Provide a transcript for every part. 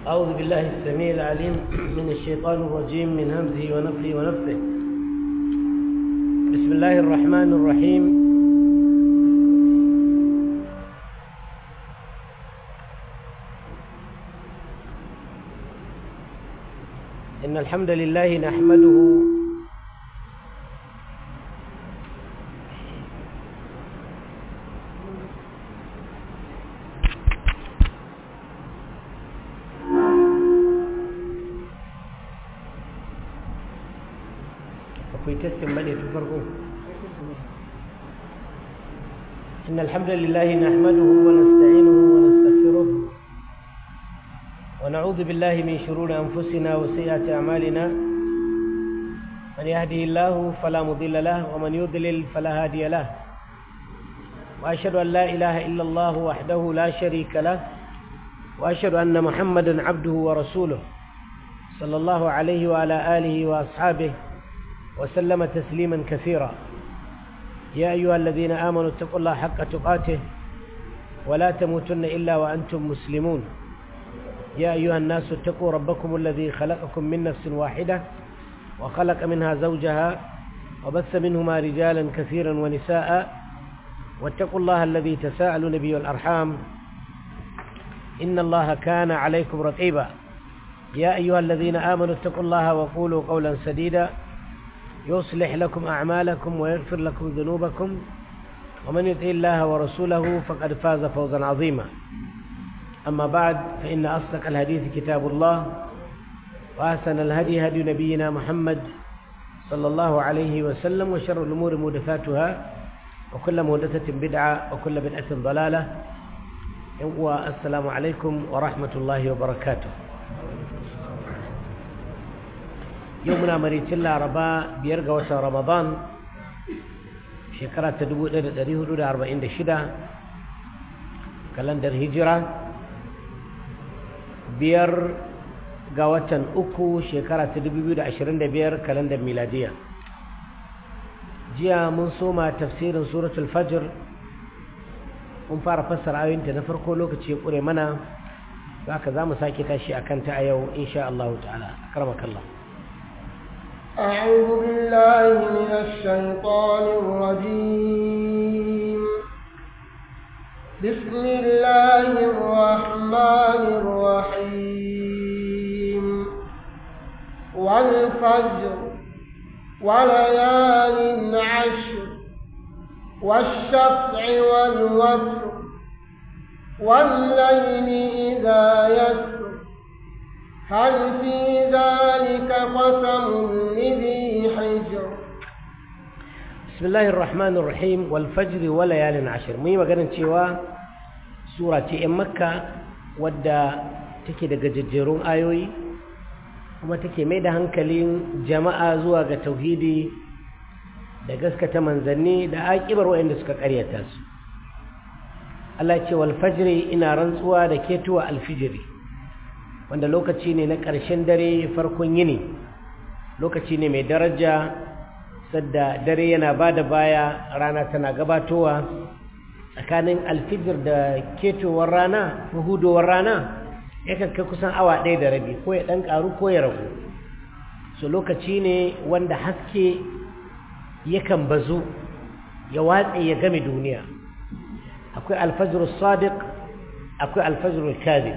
أعوذ بالله السميع العليم من الشيطان الرجيم من همزه ونفخه ونفثه بسم الله الرحمن الرحيم إن الحمد لله نحمده akwai testin bane tun farko إن الحمد لله نحمده ونستعينه ونستغفره ونعوذ بالله من شرور أنفسنا وسيئات أعمالنا من يهده الله فلا مضل له ومن يضلل فلا هادي له وأشهد أن لا إله إلا الله وحده لا شريك له وأشهد أن محمدا عبده ورسوله صلى الله عليه وعلى آله وأصحابه وسلم تسليما كثيرا يا أيها الذين آمنوا اتقوا الله حق تقاته ولا تموتن إلا وأنتم مسلمون يا أيها الناس اتقوا ربكم الذي خلقكم من نفس واحدة وخلق منها زوجها وبث منهما رجالا كثيرا ونساء واتقوا الله الذي تساءلون به والأرحام إن الله كان عليكم رقيبا يا أيها الذين آمنوا اتقوا الله وقولوا قولا سديدا يصلح لكم أعمالكم ويغفر لكم ذنوبكم ومن يطع الله ورسوله فقد فاز فوزا عظيما أما بعد فإن أصدق الحديث كتاب الله وأحسن الهدي هدي نبينا محمد صلى الله عليه وسلم وشر الأمور محدثاتها وكل محدثة بدعة وكل بدعة ضلالة والسلام عليكم ورحمة الله وبركاته yau muna maricin laraba biyar ga watan ramadan shekara ta 1446 kalandar hijira biyar ga watan uku shekara ta 2025 kalandar miladiya jiya mun soma tafsirin suratul fajr mun fara fassara ayoyinta na farko lokaci ya ƙure mana za ka za mu sake tashi a kanta a yau insha Allah ta'ala karamakallah أعوذ بالله من الشيطان الرجيم بسم الله الرحمن الرحيم والفجر وليال عشر والشفع والوتر والليل إذا يسر هل في ذلك قسم لذي حجر بسم الله الرحمن الرحيم والفجر وليال عشر مي maganar cewa sura ce in makka wadda take da gajejjerun ayoyi kuma take mai da hankalin jama'a zuwa ga tauhidi da gaskata manzanni da aƙibar waɗanda suka ƙaryata su Allah ce wal fajri ina rantsuwa da ketuwa alfijiri wanda lokaci ne na ƙarshen dare farkon yini lokaci ne mai daraja sadda dare yana ba da baya rana tana gabatowa tsakanin alfijir da ketowar rana hudowar rana yakan kai kusan awa ɗaya da rabi ko ya ɗan ƙaru ko ya ragu so lokaci ne wanda haske yakan bazu ya watse ya game duniya akwai alfajir sadiq akwai alfajir kadhib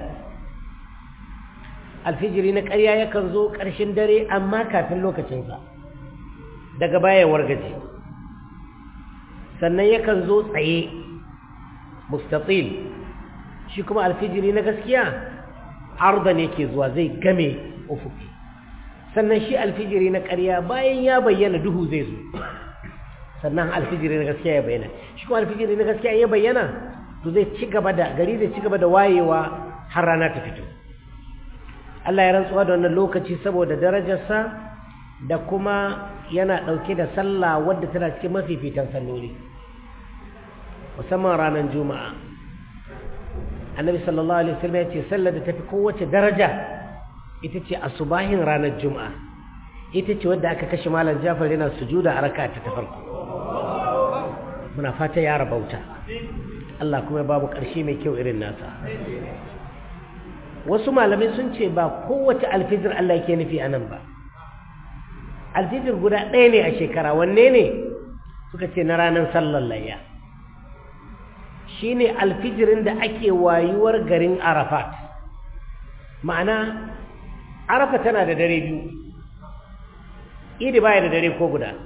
alfijiri na ƙarya yakan zo ƙarshen dare amma kafin lokacinsa daga baya wargaje sannan yakan zo tsaye mustatil shi kuma alfijiri na gaskiya arda ne ke zuwa zai game ufuki sannan shi alfijiri na ƙarya bayan ya bayyana duhu zai zo sannan alfijiri na gaskiya ya bayyana shi kuma alfijiri na gaskiya ya bayyana to zai ci gaba da gari zai ci gaba da wayewa har rana ta fito Allah ya rantsuwa da wannan lokaci saboda darajarsa da kuma yana ɗauke da sallah wadda tana cikin mafifitan salloli musamman ranar juma'a annabi sallallahu alaihi wasallam ya ce sallar da tafi kowace daraja ita ce asubahin ranar juma'a ita ce wadda aka kashe malam jafar yana sujuda a raka ta farko muna fata ya rabauta Allah kuma ya babu ƙarshe mai kyau irin nasa wasu malamai sun ce ba kowace alfijir Allah yake nufi a nan ba alfijir guda ɗaya ne a shekara wanne ne suka ce na ranar sallar layya shi ne alfijirin da ake wayuwar garin arafat ma'ana arafa tana da dare biyu idi baya da dare ko guda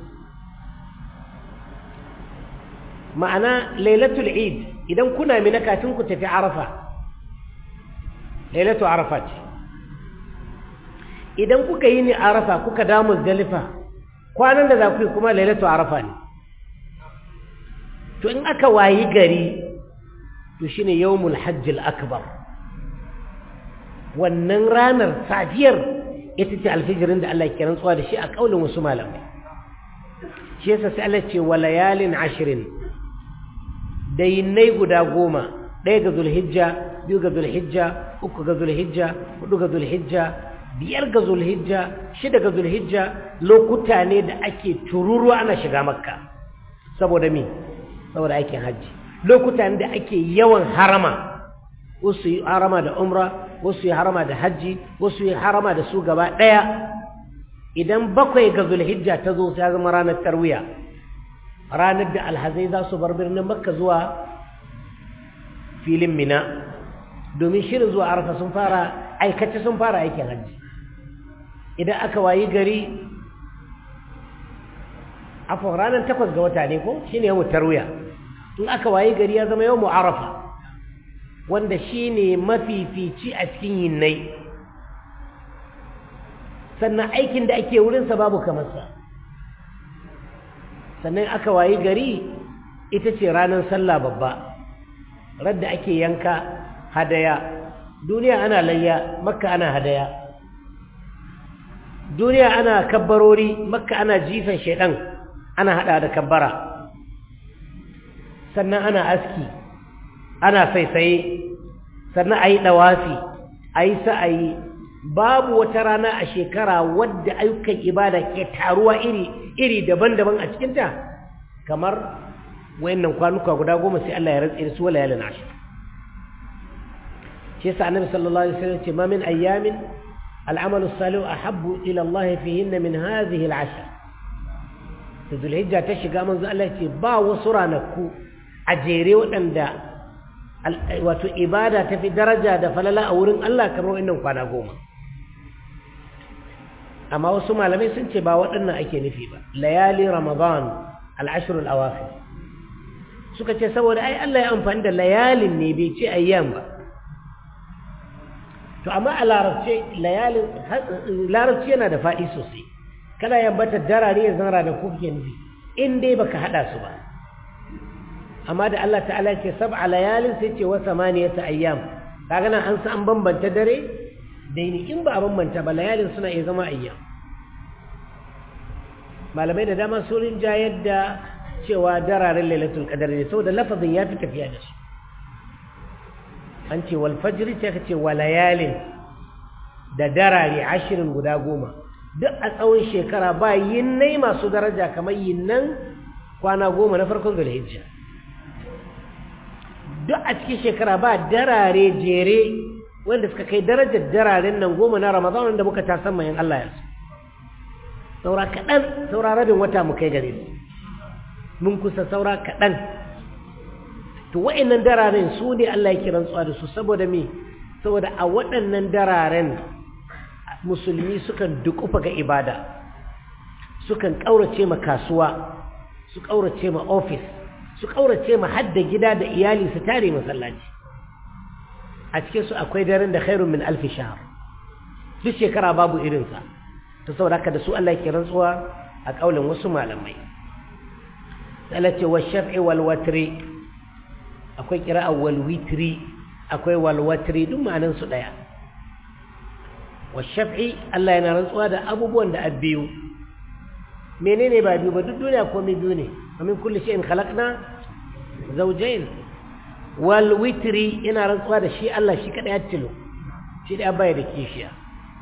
ma'ana lailatul id idan kuna mina kafin ku tafi arafa lailatu arafa ce idan kuka yi ni arafa kuka damu zalifa kwanan da za ku yi kuma lailatu arafa ne to in aka wayi gari to shine yawmul hajjil akbar wannan ranar safiyar ita ce alfijirin da Allah ke rantsuwa da shi a kaulin wasu malamai shi yasa sai Allah ce wa layalin ashirin dainai guda goma ɗaya ga zulhijja biyu ga zulhijja uku ga zulhijja hudu ga zulhijja biyar ga zulhijja shida ga zulhijja lokuta ne da ake tururuwa ana shiga makka saboda me saboda aikin hajji lokuta ne da ake yawan harama wasu yi harama da umra wasu yi harama da hajji wasu yi harama da su gaba ɗaya idan bakwai ga zulhijja ta zo ta zama ranar tarwiya ranar da alhazai za su bar birnin makka zuwa filin mina domin shirin zuwa arafa sun fara aikace sun fara aikin hajji idan aka wayi gari afon ranar takwas ga wata ne ko shi ne yawon tarwiya in aka wayi gari ya zama yawon arafa wanda shi ne mafifici a cikin yinnai sannan aikin da ake wurinsa babu kamarsa sannan aka wayi gari ita ce ranar sallah babba radda ake yanka hadaya duniya ana layya makka ana hadaya duniya ana kabbarori makka ana jifan shaidan ana hada da kabbara sannan ana aski ana saisaye sannan a yi ɗawafi a yi sa'ayi babu wata rana a shekara wadda ayyukan ibada ke taruwa iri daban-daban a cikinta kamar wayannan kwanuka guda goma sai Allah ya rantse da su wala yalin ashir shi yasa annabi sallallahu alaihi wasallam ce ma min ayyamin al'amalu salihu ahabbu ila Allah fihinna min hadhihi al'ashr da zulhijja ta shiga manzo Allah ce ba wasu ranaku a jere waɗanda wato ibada ta fi daraja da falala a wurin Allah kamar wannan kwana goma amma wasu malamai sun ce ba waɗannan ake nufi ba layali ramadan al'ashirul awafi suka ce saboda ai Allah ya amfani da layalin ne bai ce ayyam ba to amma a larabce layalin larabci yana da faɗi sosai kana yambata darare ya zara da kuke nufi in dai baka haɗa su ba amma da Allah ta'ala ce sab'a layalin sai ce wa samaniyata ayyam kaga nan an san an bambanta dare da ni in ba a bambanta ba layalin suna iya zama ayyam malamai da dama sun rinja yadda cewa dararen lailatul qadar ne saboda lafazin ya fi tafiya da su an ce wal fajr sai ka ce wa layalin da darare ashirin guda goma duk a tsawon shekara ba yinnai masu daraja kamar yinnan kwana goma na farkon zulhijja duk a cikin shekara ba darare jere wanda suka kai darajar dararen nan goma na ramadan wanda muka tasan mayan Allah ya su saura kaɗan saura rabin wata mu kai gare su mun kusa saura kaɗan to wa'annan dararen su ne Allah ya kiran tsuwa da su saboda me saboda a waɗannan dararen musulmi sukan dukufa ga ibada sukan ƙaurace ma kasuwa su ƙaurace ma ofis su ƙaurace ma hadda gida da iyali su tare masallaci a cikin su akwai daren da khairun min alfi shahar duk shekara babu irinsa ta saboda haka da su Allah ke rantsuwa a kaulin wasu malamai Allah ce wa shaf'i wal watri akwai kira'a wal witri akwai wal watri duk ma'anan su daya wa shaf'i Allah yana rantsuwa da abubuwan da abbiyu menene ba biyu ba duk duniya komai biyu ne ومن كل شيء خلقنا زوجين والوتري ina rantsuwa da shi Allah shi kada ya tilo shi da baya da kishiya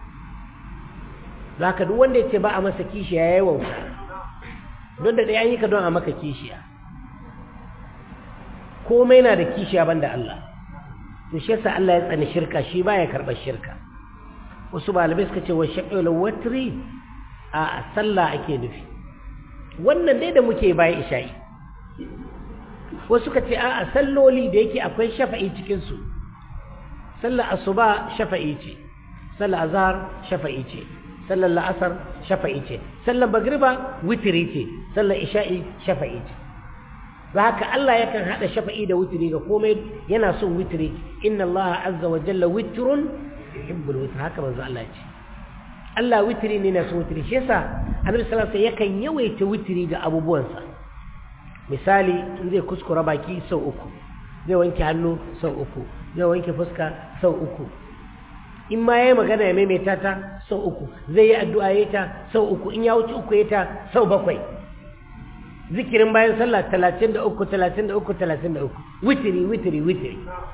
zaka duk wanda yace ba a masa kishiya yayi wauta don da dai an yi ka don a maka kishiya komai na da kishiya banda Allah to shi yasa Allah ya tsani shirka shi baya karɓar shirka wasu malamai suka ce wa shaqul watri a sallah ake nufi wannan dai da muke bayan isha'i wasu suka ce a salloli da yake akwai shafa'i cikin su sallar asuba shafa'i ce sallar azhar shafa'i ce sallar la'asar shafa'i ce sallar magriba witiri ce sallar isha'i shafa'i ce ba haka Allah yakan hada shafa'i da witiri ga komai yana son witiri inna Allah azza wa jalla witrun yuhibbul witr haka manzo Allah ya ce Allah witiri ne na son witiri shi yasa Annabi sallallahu alaihi wasallam yakan yawaita witiri ga abubuwansa misali in zai kuskura baki sau uku zai wanke hannu sau uku zai wanke fuska sau uku in ma yayi magana ya maimaita ta sau uku zai yi addu'a ya ta sau uku in ya wuce uku ya ta sau bakwai zikirin bayan sallah talatin da uku talatin da uku talatin da uku witiri witiri witiri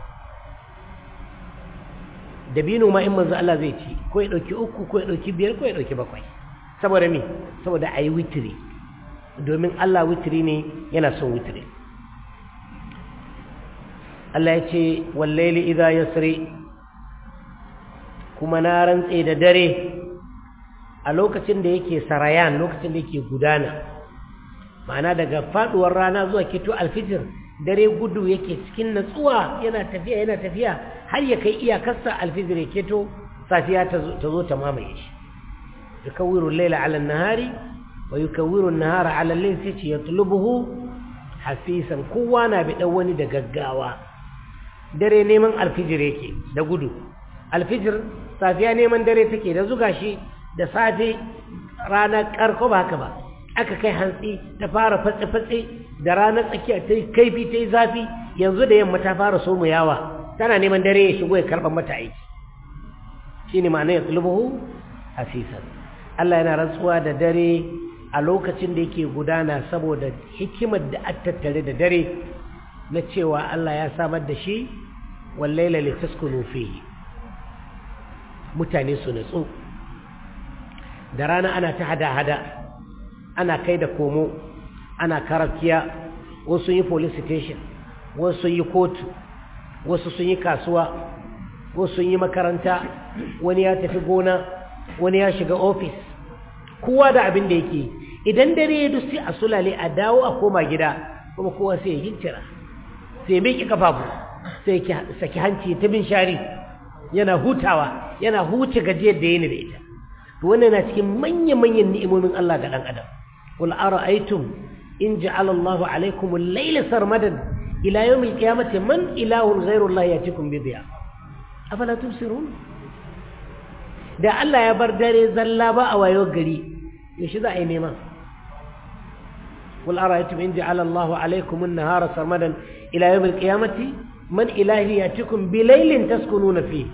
dabino ma in manzo Allah zai ci ko ya ɗauki uku ko ya ɗauki biyar ko ya ɗauki bakwai saboda me saboda a yi witiri domin Allah witiri ne yana son witiri Allah ya ce wallaili idha yasri kuma na rantse da dare a lokacin da yake sarayan lokacin da yake gudana ma'ana daga faduwar rana zuwa kito alfijir dare gudu yake cikin natsuwa yana tafiya yana tafiya har ya kai iyakarsa alfijir ya keto safiya ta zo ta mamaye shi yukawwiru al-layla 'ala an-nahari wa yukawwiru an-nahara 'ala al-layli sai ce yatlubuhu hafisan kowa na bi dan wani da gaggawa dare neman alfijir yake da gudu alfijir safiya neman dare take da zuga shi da safe rana karko ba haka ba aka kai hantsi ta fara fatse-fatse da ranar tsakiya ta yi kaifi ta yi zafi yanzu da yamma ta fara somu yawa tana neman dare ya shigo ya karɓar mata aiki shi ne ma'ana ya tsulubuhu hasisan Allah yana rantsuwa da dare a lokacin da yake gudana saboda hikimar da aka tattare da dare na cewa Allah ya samar da shi wallaila litaskunu fihi mutane su natsu da rana ana ta hada-hada ana kai da komo ana karakiya wasu yi police station wasu yi kotu wasu sun yi kasuwa wasu sun yi makaranta wani ya tafi gona wani ya shiga ofis kowa da abin da yake idan dare ya dusi a sulale a dawo a koma gida kuma kowa sai ya gincira sai ya miƙe kafafu sai ya saki hanci ta bin shari yana hutawa yana huce gajiyar da yana da ita to wannan na cikin manya-manyan ni'imomin Allah ga dan adam qul ara'aytum in ja'ala Allah 'alaykum al-layla sarmadan ila yawm al-qiyamati man ilahun ghayru Allah yatikum bi dhiya afala tubsirun da Allah ya bar dare zalla ba a wayo gari yaushe za a yi nema qul ara'aytum in ja'ala Allah 'alaykum an-nahara sarmadan ila yawm al-qiyamati man ilahi yatikum bi laylin taskununa fihi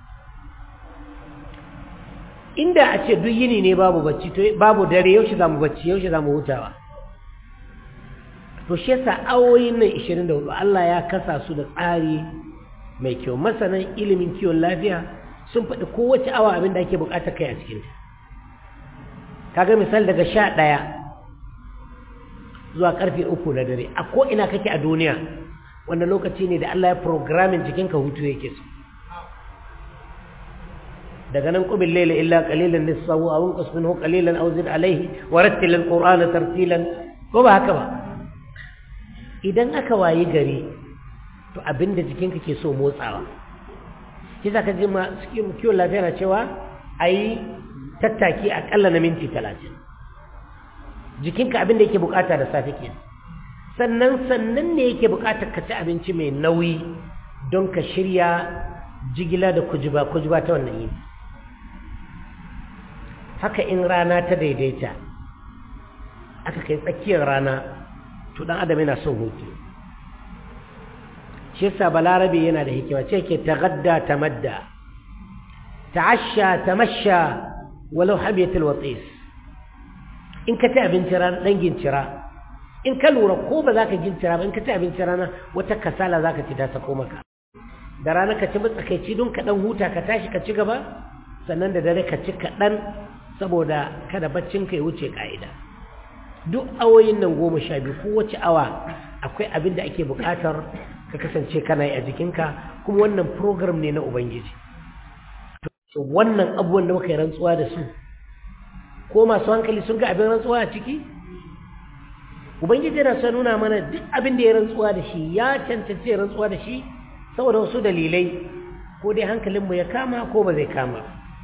inda a ce duk yini ne babu bacci to babu dare yaushe zamu bacci yaushe zamu hutawa to shi yasa awoyin nan 24 Allah ya kasa su da tsari mai kyau masanan ilimin kiwon lafiya sun faɗi kowace awa abin da ake buƙatar kai a cikin ta kaga misal daga 11 zuwa karfe 3 na dare a ko ina kake a duniya wannan lokaci ne da Allah ya programming jikinka hutu yake so daga nan qubil layla illa qalilan nisfahu aw inqus minhu qalilan aw zid alayhi wa rattil alqur'ana tartilan ko ba haka ba idan aka wayi gari to abinda jikinka ke so motsawa shi zaka ji ma kiwon lafiya na cewa ayi tattaki akalla na minti talatin jikinka abinda yake bukata da safe kenan sannan sannan ne yake bukatar ka ci abinci mai nauyi don ka shirya jigila da kujiba kujiba ta wannan yini haka in rana ta daidaita aka kai tsakiyar rana to dan adam yana son hutu shi yasa balarabe yana da hikima ce ke tagadda tamadda ta'asha tamasha walau habiyatul watis in ka ci abinci rana dan gincira in ka lura ko ba za ka gincira ba in ka ci abinci rana wata kasala za ka ci ta sako maka da rana ka ci matsakaici don ka dan huta ka tashi ka ci gaba sannan da dare ka ci kaɗan saboda kada baccinka ya wuce ƙa'ida duk awoyin nan goma sha biyu kowace awa akwai abin da ake buƙatar ka kasance kana yi a jikinka kuma wannan program ne na ubangiji to wannan abubuwan da muka yi rantsuwa da su ko masu hankali sun ga abin rantsuwa a ciki ubangiji yana son nuna mana duk abin da ya rantsuwa da shi ya cancanci rantsuwa da shi saboda wasu dalilai ko dai hankalinmu ya kama ko ba zai kama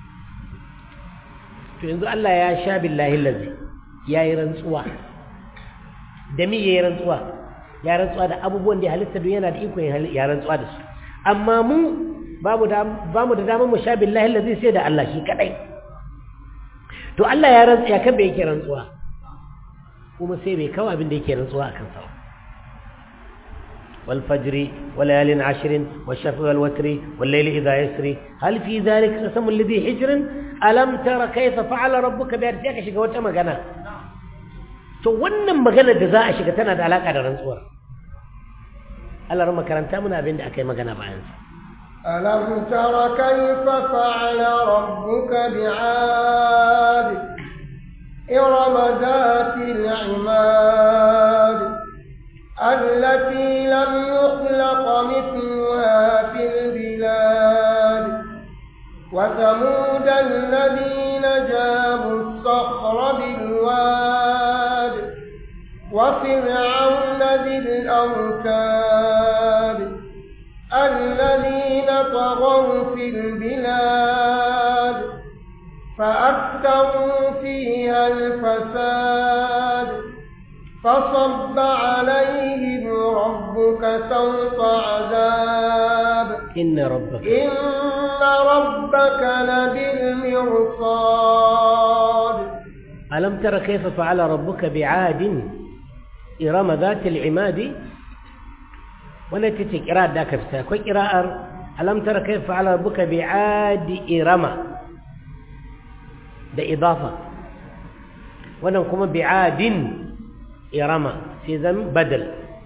to yanzu Allah ya sha billahi lazi ya yi rantsuwa da mi ya yi rantsuwa ya rantsuwa da abubuwan da ya halitta don yana da iko ya rantsuwa da su amma mu ba mu da damar mu sha billahi lazi sai da Allah shi kadai to Allah ya rantsu ya kan bai yake rantsuwa kuma sai bai kawo abin da yake rantsuwa akan sa wal fajri wal layalin ashrin wash shafi wal watri wal layli idha yasri hal fi dhalika qasam alladhi hijrin alam tara kayfa fa'ala rabbuka bi ka shiga wata magana to wannan magana da za a shiga tana da alaka da rantsuwar Allah ran makaranta muna abin da akai magana bayan sa ألم تر كيف فعل ربك بعاد إرم ذات العماد التي لم يخلق مثلها في البلاد وثمود الذين جابوا الصخر بالواد وفرعون ذي الأوتاد الذين طغوا في البلاد فأكثروا فيها الفساد فصب عليهم ربك سوط عذاب إن ربك إن ربك لبالمرصاد ألم تر كيف فعل ربك بعاد إرم ذات العماد ولا تتي قراءة ذاك فتا كوي قراءة ألم تر كيف فعل ربك بعاد إرم ده إضافة wannan kuma bi'adin irama sai zan badal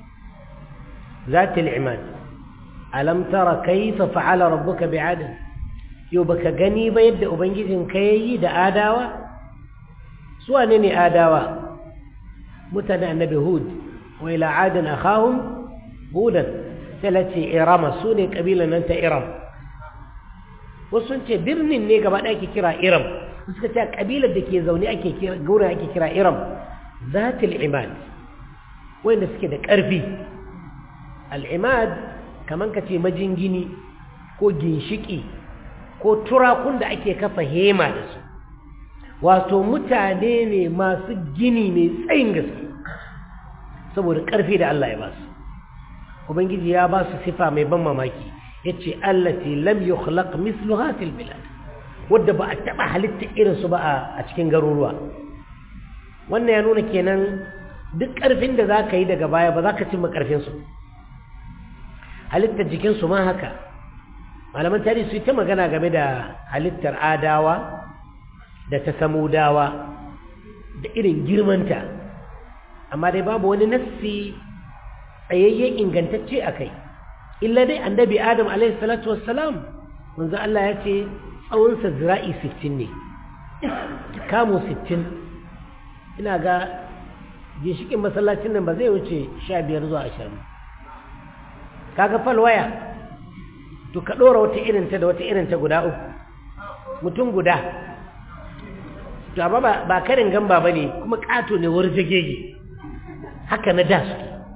zatil imad alam tara kayfa fa'ala rabbuka bi'adin yau baka gani ba yadda ubangijin ka yayi da adawa su wane ne adawa mutane annabi hud wa ila adin akhahum hudan sai lace irama su ne kabilan nan ta iram wasu sun ce birnin ne gaba ɗaya ke kira iram suka ce kabilar da ke zaune ake kira gaurin ake kira iram zatil imad wanda suke da ƙarfi al'imad kaman ka ce majingini ko ginshiki ko turakun da ake kafa hema da su wato mutane ne masu gini mai tsayin gaske saboda ƙarfi da Allah ya ba su ubangiji ya ba su sifa mai ban mamaki ya ce allati lam yukhlaq misluha fil bilad wadda ba a taɓa halitta irinsu ba a cikin garuruwa wannan ya nuna kenan duk ƙarfin da za ka yi daga baya ba za ka cimma ƙarfinsu halittar jikinsu ma haka malaman tarihi su yi ta magana game da halittar adawa da ta samudawa da irin girmanta amma dai babu wani nassi tsayayye ingantacce a kai illa dai annabi adam alaihi salatu wassalam manzo Allah ya ce tsawonsa zira'i 60 ne kamo 60 ina ga ginshikin masallacin nan ba zai wuce 15 zuwa 20 kaga falwaya to ka ɗora wata irinta da wata irinta guda uku mutum guda to amma ba karin gamba ba ne kuma ƙato ne warjagege haka na da su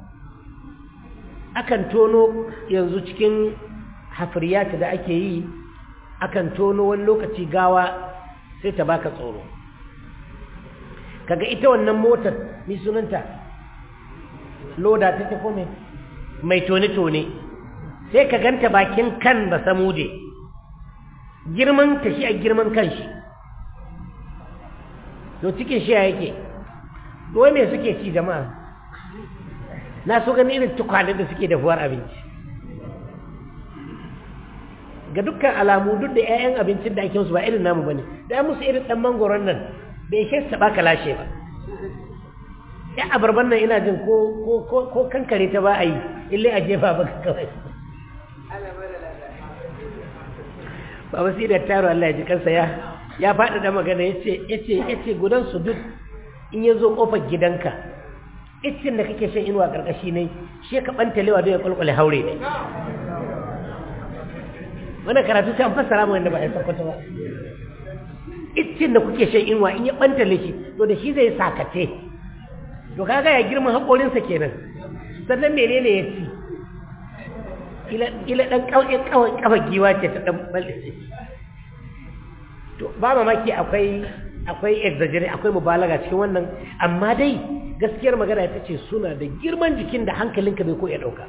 akan tono yanzu cikin hafriyata da ake yi akan tono wani lokaci gawa sai ta baka tsoro kaga ita wannan motar ni sunanta loda ta tafi mai mai tone-tone sai ka ganta bakin kan ba samude girman ta shi a girman kan shi to cikin shi yake wai me suke ci jama'a na so gani irin tukwanen da suke dafuwar abinci ga dukkan alamu duk da 'ya'yan abincin da ake musu ba irin namu bane da ya musu irin dan mangoron nan bai ishe su baka lashe ba ya abarban nan ina jin ko ko ko kankare ta ba a yi ille a jefa baka kawai ba wasu da taro Allah ya ji kansa ya ya faɗi da magana yace yace yace gudan su duk in ya zo kofar gidanka iccin da kake shan inuwa karkashi ne shi ka bantalewa don ya kwalkwale haure ne wannan karatu sai an fassara mu wanda ba ya sakwata ba iccin da kuke shan inuwa in ya bantale shi to da shi zai sakace to kaga ya girma haƙorinsa kenan sannan menene ya ci ila ɗan ƙafa giwa ce ta ɗan ɓalle to ba mamaki akwai akwai exaggerate akwai mubalaga cikin wannan amma dai gaskiyar magana ita ce suna da girman jikin da hankalinka bai ko ya ɗauka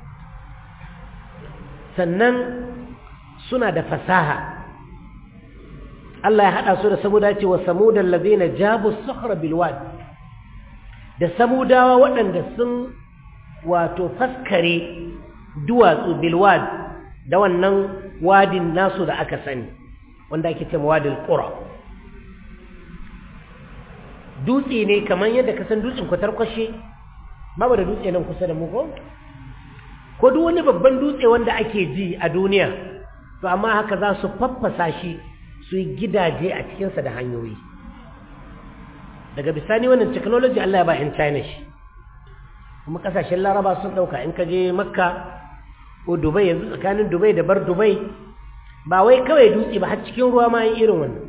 sannan suna da fasaha Allah ya haɗa su da samuda ce wa samudan lazina jabu sahara bilwad da samudawa waɗanda sun wato faskare duwatsu bilwad da wannan wadin nasu da aka sani wanda ake ce wadin ƙura dutse ne kamar yadda ka san dutsen kwatarkwashe babu da dutse nan kusa da mu ko ko duk wani babban dutse wanda ake ji a duniya to amma haka za su faffasa shi su yi gidaje a cikinsa da hanyoyi daga bisani wannan technology Allah ya ba in China shi kuma kasashen laraba sun ɗauka in ka je makka ko dubai yanzu tsakanin dubai da bar dubai ba wai kawai dutse ba har cikin ruwa ma yin irin wannan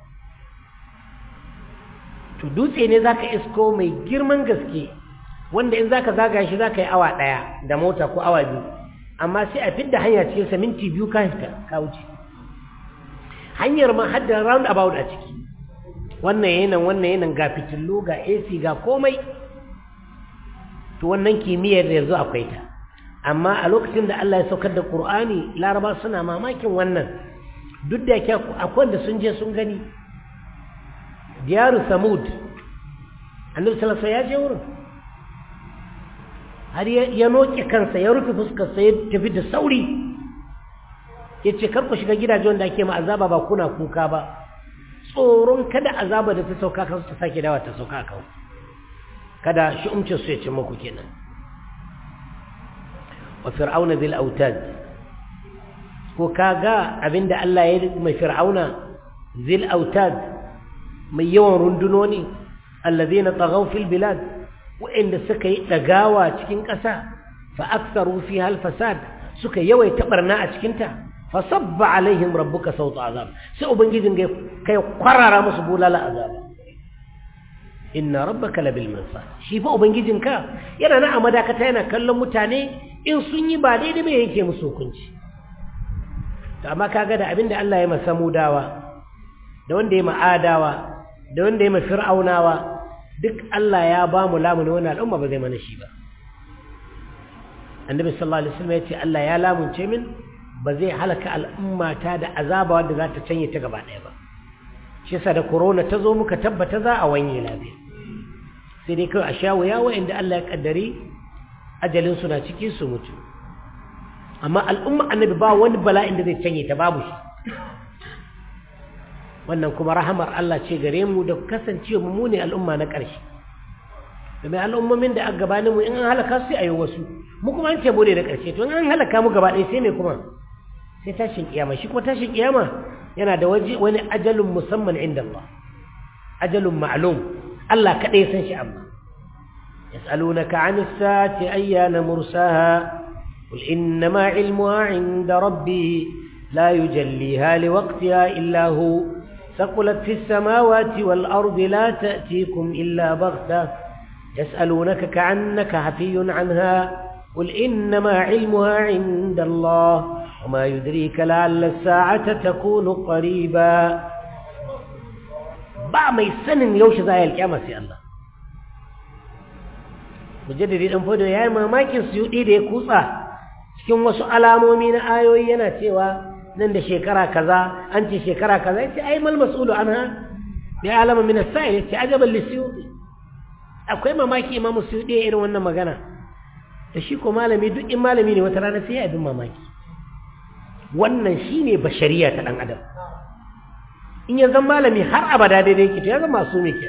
to dutse ne za ka isko mai girman gaske wanda in za ka zaga shi za ka yi awa ɗaya da mota ko awa biyu amma sai a fidda hanya cikin sa minti biyu ka ka wuce hanyar ma har da round about a ciki wannan yanan wannan yanan ga fitillu ga AC ga komai to wannan kimiyyar yanzu akwai ta amma a lokacin da Allah ya saukar da Qur'ani Laraba suna mamakin wannan duk da yake akwai da sun je sun gani diyaru Samud Annabi sallallahu alaihi ya je wurin har ya noke kansa ya rufe fuskar sa ya tafi da sauri yace kar ku shiga gidaje wanda ake ma azaba ba kuna kuka ba tsoron kada azaba da ta sauka kan su ta sake dawa ta sauka kan kada shi umcin su ya ce muku kenan wa fir'auna bil autad ko kaga abinda Allah ya mai fir'auna zil autad mai yawan rundunoni allazina taghaw fil bilad wa'inda suka yi dagawa cikin ƙasa fa aktharu fiha al fasad suka yawaita barna a cikin ta fa sabba alaihim rabbuka sawta azab sai ubangijin kai kwarara musu bulala azaba inna rabbaka labil mirsad shi fa ubangijinka yana na a madakata yana kallon mutane in sun yi ba daidai bai yake musu hukunci to amma kaga da abinda Allah ya masa mudawa da wanda ya ma'adawa da wanda ya fir'aunawa duk Allah ya ba mu lamuni wannan al'umma ba zai mana shi ba annabi sallallahu alaihi wasallam ya ce Allah ya lamunce min ba zai halaka al'ummata da azaba wadda za ta canye ta gaba ɗaya ba shi yasa da corona ta zo muka tabbata za a wanye lafiya sai dai kawai a sha wuya wa'inda Allah ya kaddari ajalin su na ciki su mutu amma al'umma annabi ba wani bala'in da zai canye ta babu shi wannan kuma rahamar Allah ce gare mu da kasancewa mu ne al'umma na ƙarshe domin al'ummomin da aka gabanin mu in an halaka su a yi wasu mu kuma an ce mu ne da ƙarshe to in an halaka mu gaba ɗaya sai me kuma sai tashin kiyama shi kuma tashin kiyama yana da waje wani ajalun musamman inda Allah ajalun ma'lum Allah kaɗai san shi amma yas'alunaka 'ani as-saati ayyana mursaha qul innama 'ilmuha 'inda rabbi la yujalliha liwaqtiha illa hu ثقلت في السماوات والأرض لا تأتيكم إلا بغتة يسألونك كعنك حفي عنها قل إنما علمها عند الله وما يدريك لعل الساعة تكون قريبا ba mai sanin yaushe za a yi alƙyama sai Allah mujaddadi ɗan fodo ya yi mamakin suyuɗi da ya kutsa cikin wasu alamomi na ayoyi yana cewa nan da shekara kaza an ce shekara kaza ya ce ai mal mas'ulu anha bi alama min as-sa'il ya ce ajaban lisuyuɗi akwai mamaki imamu suyuɗi ya irin wannan magana da shi ko malami duk in malami ne wata rana sai ya abin mamaki wannan shine bashariya ta ɗan adam in ya zama malami har abada daidai ke to ya zama su ne ke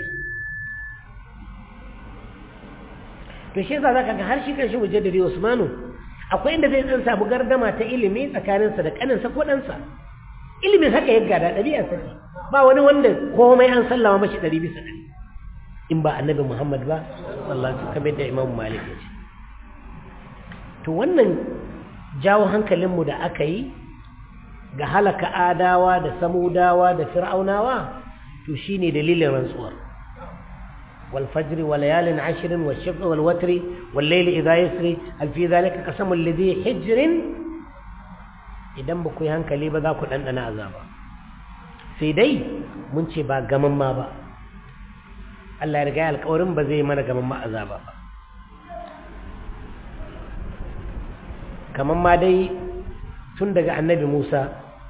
to shi yasa zaka ga har shi kan shi mujaddidi Usmanu akwai inda zai dan samu gardama ta ilimi tsakaninsa da kaninsa ko ɗansa ilimin haka ya gada ɗabi'arsa ce ba wani wanda komai an sallama mashi ɗari bisa ɗari in ba annabi Muhammad ba sallallahu alaihi kamar da Imam Malik ya ce to wannan jawo hankalinmu da aka yi ga halaka adawa da samudawa da fir'aunawa to shine dalilin rantsuwar wal fajri wal layalin ashrin wal shaf'i wal watri wal layli idha yasri hal fi dhalika qasamul ladhi hijrin idan ba ku yi hankali ba za ku dandana azaba sai dai mun ce ba gaman ma ba Allah ya riga ya alƙawarin ba zai mana gaman ma azaba ba kaman ma dai tun daga annabi Musa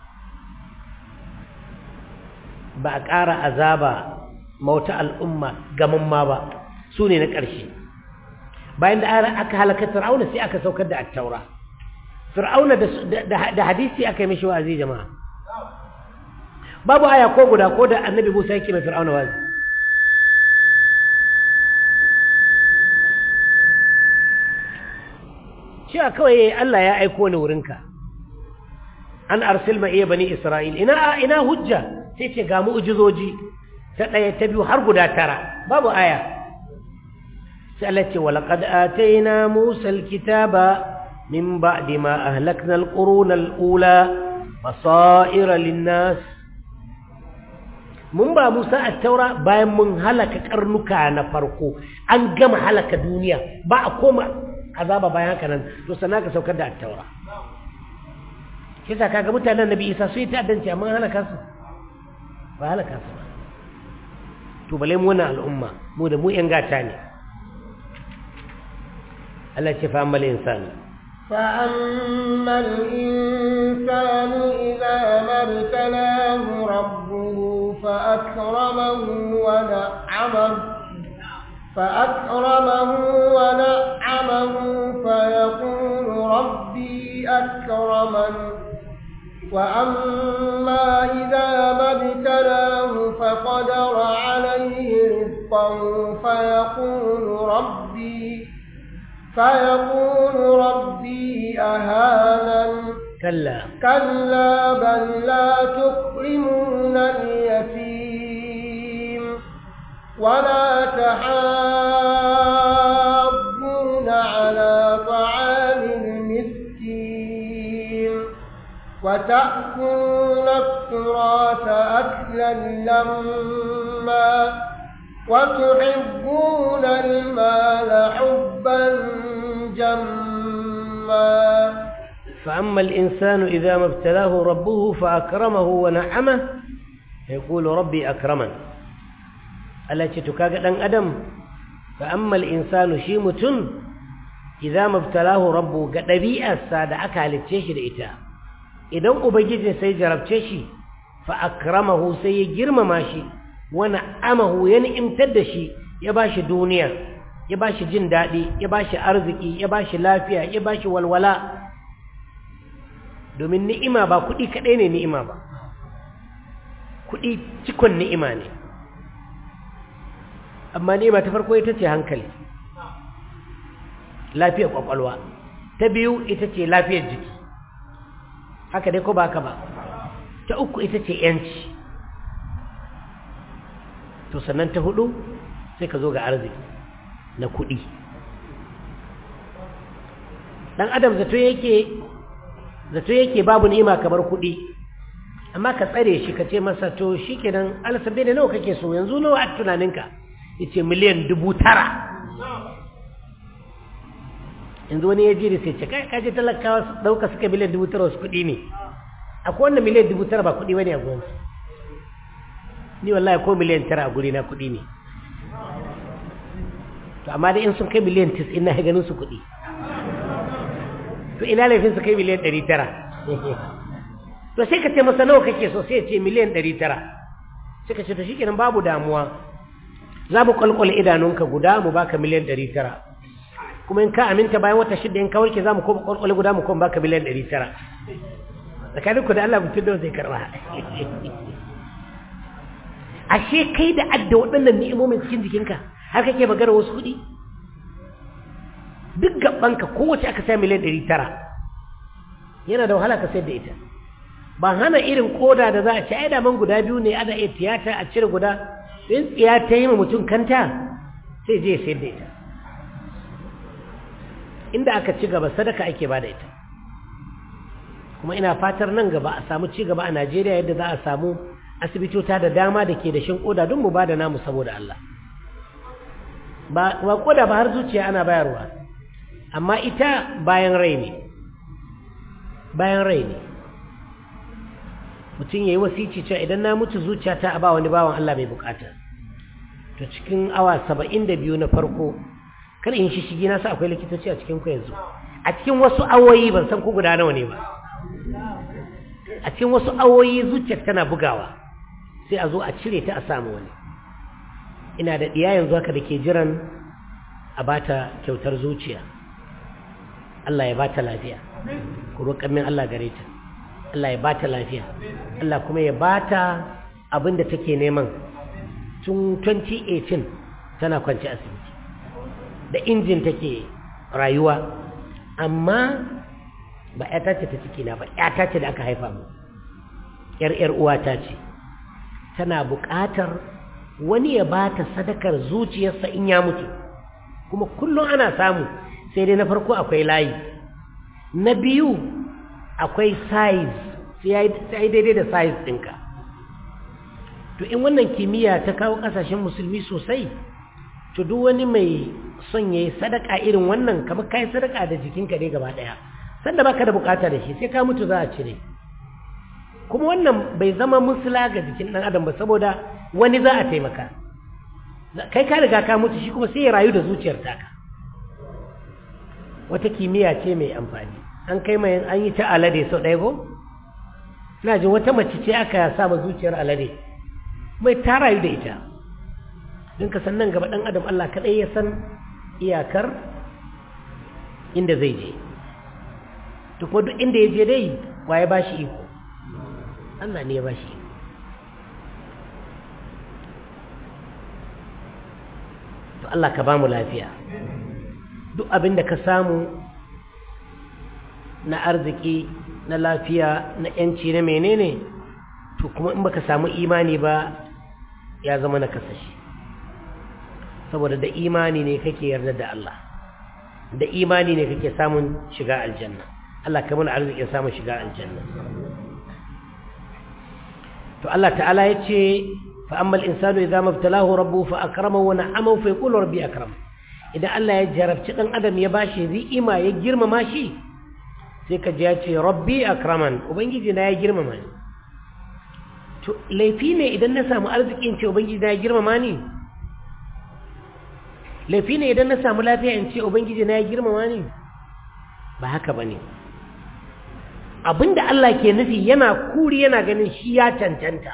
ba a ƙara azaba mauta al'umma gaman ma ba su ne na ƙarshe bayan da aka halaka fir'auna sai aka saukar da attaura fir'auna da hadisi aka yi mishi wa'azi jama'a babu aya ko guda ko da annabi musa yake mai fir'auna wa'azi cewa kawai Allah ya aiko ni wurinka an arsil ma iya bani isra'il ina ina hujja sai ce ga mu'jizoji ta ɗaya ta biyu har guda tara babu aya sai Allah ce walaqad ataina Musa alkitaba min ba'di ma ahlakna alquruna alula basaira linnas mun ba Musa at-taura bayan mun halaka karnuka na farko an gama halaka duniya ba a koma azaba bayan haka nan to sannan ka saukar da at-taura kisa kaga mutanen Nabi Isa su yi ta'addanci amma halaka su ba halaka su ba to bale mu wannan al'umma mu da mu yan gata ne Allah ce fa ammal insanu fa ammal insanu idza mabtalahu rabbuhu fa akramahu wa na'amahu فأكرمه ونعمه فيقول ربي أكرمن وأما إذا ما ابتلاه فقدر عليه رزقه فيقول ربي فيقول ربي أهانن كلا كلا بل لا تكرمون اليتيم ولا تحاضون على طعام المسكين وتأكلون التراث أكلا لما وتحبون المال حبا جما فأما الإنسان إذا ما ابتلاه ربه فأكرمه ونعمه يقول ربي أكرمن التي تكاك دان أدم فأما الإنسان شيمة إذا ما ابتلاه ربه قدبيئة السادة أكا لتشيش لإتاه idan ubangiji sai jarabce shi fa akramahu sai ya girmama shi wa na'amahu ya ni'imtar da shi ya bashi duniya ya bashi jin daɗi ya bashi arziki ya bashi lafiya ya bashi walwala domin ni'ima ba kuɗi kaɗai ne ni'ima ba kuɗi cikon ni'ima ne amma ni'ima ta farko ita ce hankali lafiyar ƙwaƙwalwa ta biyu ita ce lafiyar jiki haka dai ko ba ka ba ta uku ita ce yanci to sannan ta hudu sai ka zo ga arziki na kudi dan adam zato yake zato yake babu ni'ima kamar kudi amma ka tsare shi ka ce masa to shikenan alasabe da nawa kake so yanzu nawa a tunaninka yace miliyan dubu tara yanzu wani ya ji da sai ce kai kaje talakawa su dauka suka miliyan dubu tara wasu kuɗi ne akwai wanda miliyan dubu tara ba kuɗi wani a gurinsu ni wallahi ko miliyan tara a guri na kuɗi ne to amma da in sun kai miliyan tis ina ganin su kuɗi to ina laifin su kai miliyan ɗari tara to sai ka ce masa nawa kake so sai ya ce miliyan ɗari tara sai ka ce to shikenan babu damuwa za mu kwalkwale idanunka guda mu baka miliyan ɗari tara kuma in ka aminta bayan wata shida in ka warke za mu koma kwalkwale guda mu koma baka miliyan ɗari tara tsakanin ku da Allah mutum da zai karɓa ashe kai da adda waɗannan ni'imomin cikin jikinka har kake magana wasu kuɗi duk gabanka kowace aka sai miliyan ɗari tara yana da wahala ka sayar da ita ba hana irin koda da za a ci ai daman guda biyu ne ana iya tiyata a cire guda in tsiya ta yi ma mutum kanta sai je sayar da ita inda aka ci gaba sadaka ake ba da ita kuma ina fatar nan gaba a samu ci gaba a najeriya yadda za a samu asibitota da dama da ke da shin koda don mu ba da namu saboda allah ba koda ba har zuciya ana bayarwa amma ita bayan rai ne bayan rai ne mutum ya yi wasici cewa idan na mutu zuciyata a ba wani bawan Allah mai bukata to cikin awa saba'in da biyu na farko kar in shi shigi nasa akwai likitoci a cikin ku yanzu a cikin wasu awoyi ban san ko guda nawa ne ba a cikin wasu awoyi zuciyar tana bugawa sai a zo a cire ta a samu wani ina da ɗiya yanzu haka da ke jiran a bata kyautar zuciya Allah ya bata lafiya ku roƙar min Allah gare ta Allah ya bata lafiya Allah kuma ya bata abin da take neman tun 2018 tana kwanci asibiti da injin take rayuwa amma ba ƴata ce ta ciki na ba ƴata ce da aka haifa mu ƴar ƴar uwata ce tana buƙatar wani ya bata sadakar zuciyarsa in ya mutu kuma kullum ana samu sai dai na farko akwai layi na biyu akwai size sai daidai da size ɗinka to in wannan kimiyya ta kawo ƙasashen musulmi sosai to duk wani mai son ya yi sadaka irin wannan kamar ka yi sadaka da jikinka ne gaba ɗaya sanda baka da bukata da shi sai ka mutu za a cire kuma wannan bai zama musula ga jikin ɗan adam ba saboda wani za a taimaka kai ka riga ka mutu shi kuma sai ya rayu da zuciyar taka wata kimiyya ce mai amfani an kai mai an yi ta alade sau ɗaya ko ina jin wata mace ce aka sa ma zuciyar alade mai ta rayu da ita don ka nan gaba ɗan adam Allah kaɗai ya san iyakar inda zai je to kuma duk inda ya je dai wa ya ba shi iko Allah ne ya ba shi iko to Allah ka ba mu lafiya duk abin da ka samu na arziki na lafiya na yanci na menene to kuma in baka samu imani ba ya zama na kasashe saboda da imani ne kake yarda da Allah da imani ne kake samun shiga aljanna Allah ka mana arzikin samun shiga aljanna to Allah ta'ala ya ce fa ammal insanu idza mabtalahu rabbuhu fa akramahu wa na'amahu fa yaqulu rabbi akram idan Allah ya jarabci dan adam ya bashi ri'ima ya girmama shi sai ka ji ya ce rabbi akraman ubangiji na ya girmama ni to laifi ne idan na samu arzikin ce ubangiji na ya girmama ni laifi ne idan na samu lafiya in ce ubangiji na ya girmama ni ba haka ba ne abinda Allah ke nufi yana kuri yana ganin shi ya cancanta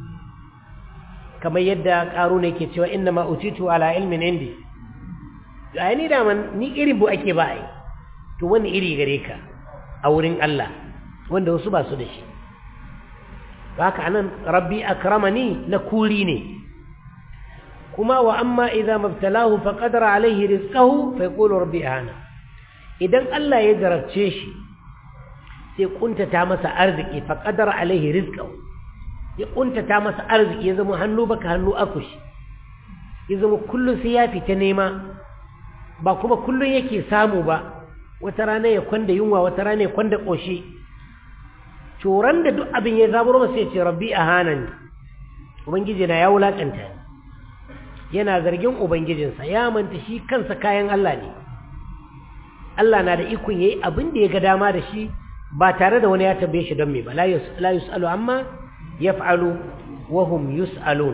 kamar yadda ƙaru ne ke cewa inna ma utitu ala ilmin indi ga ni da man ni irin bu ake ba ai to wani iri gare ka a wurin Allah wanda wasu ba su da shi haka anan rabbi akramani na kuri ne kuma wa amma idza mabtalahu fa qadara alaihi rizqahu fa yaqulu rabbi ahana idan Allah ya jarabce shi sai kuntata masa arziki fa qadara alaihi rizqahu ya kuntata masa arziki ya zama hannu baka hannu akushi ya zama kullun sai ya fita nema ba kuma kullun yake samu ba wata rana ya kwanda yunwa wata rana ya kwanda koshi coran da duk abin ya zaburo masa ya ce rabbi ahanani ubangiji na ya wulakanta ni yana zargin ubangijinsa ya manta shi kansa kayan Allah ne Allah na da ikon yayi abin da ya ga dama da shi ba tare da wani ya tambaye shi don me ba la yus'alu amma yaf'alu wa hum yus'alun